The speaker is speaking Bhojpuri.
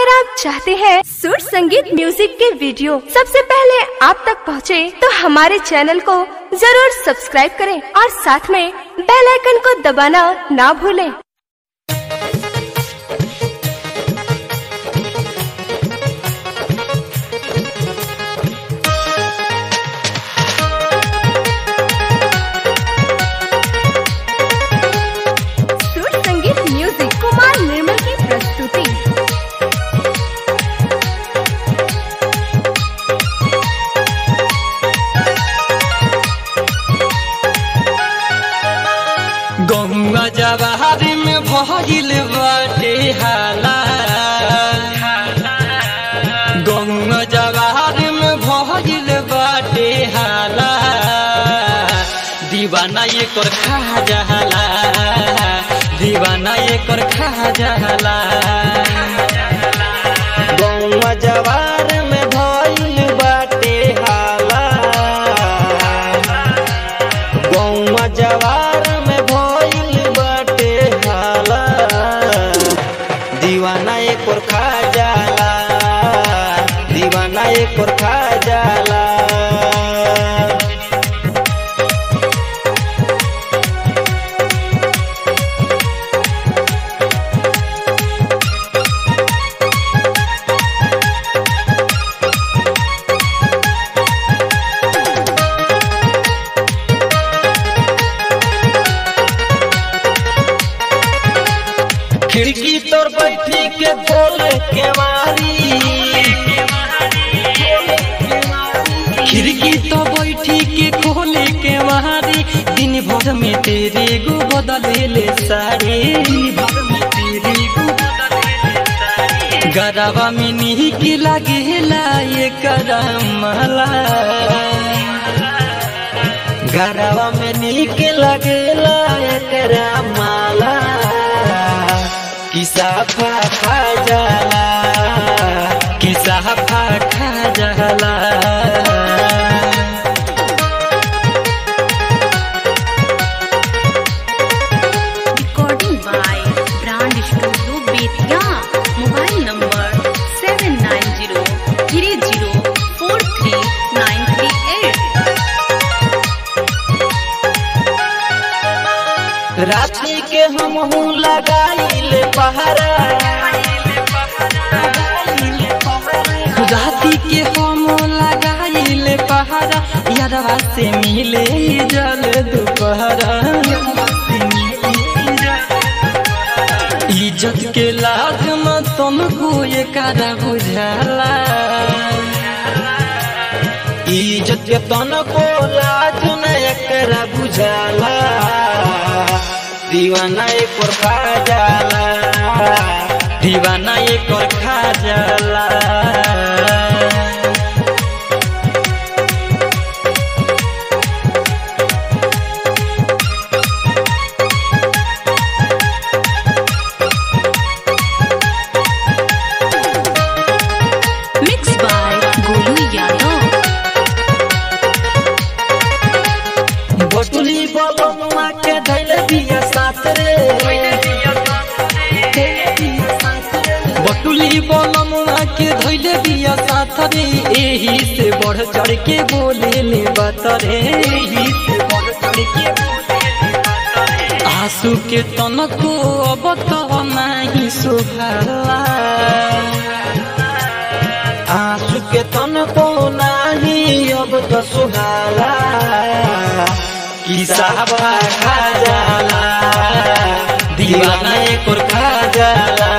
अगर आप चाहते हैं सुर संगीत म्यूजिक के वीडियो सबसे पहले आप तक पहुंचे, तो हमारे चैनल को जरूर सब्सक्राइब करें और साथ में बेल आइकन को दबाना ना भूलें। सुर संगीत म्यूजिक कुमार निर्मल की प्रस्तुति गंगा जवाहर में भइल बाटे हाला गंगा जवाहर में भइल बाटे हाला दीवाना ये कर खा जहला दीवाना ये कर खा जहला गंगा जवाहर में भइल बाटे हाला गौवा जवार में भइल बाटे हाला दीवाना एक और खा जाला दीवाना एक और खा जाला खिड़की तोर बैठी के खोल के मारी खिड़की तो बैठी के खोले के मारी दिन भर में तेरे गो बदले ले सारे गरबा में नीक लागेला ये करमला गरबा में नीक लगेला एकरा माला किसा फा खा जाला किसा फा खा जाला recording by Brand Studio Betia. Mobile number 790-3043938. रात्रि के हम हूँ लगाइल पहरा राति के हम लगाइल पहरा यारवा से मिले जल दोपहरा इज्जत के लाज न तुमको ये करा बुझाला इज्जत के तनको लाज न एकरा बुझाला दीवाना एक और खा जाला दीवाना एक और खा जाला Mixed by Golu Yadav. बटुली बलमुआ के धैल बिया साथ रे बटुली बलमुआ के धैल बिया साथ रे एही से बढ़ चढ़ के बोले ले बात रे एही से बढ़ चढ़ के आंसू के तनको अब तो नहीं सुहारा आंसू के तनको नहीं अब तो सुहारा किसा खा जाला दीवाना एक और खा जाला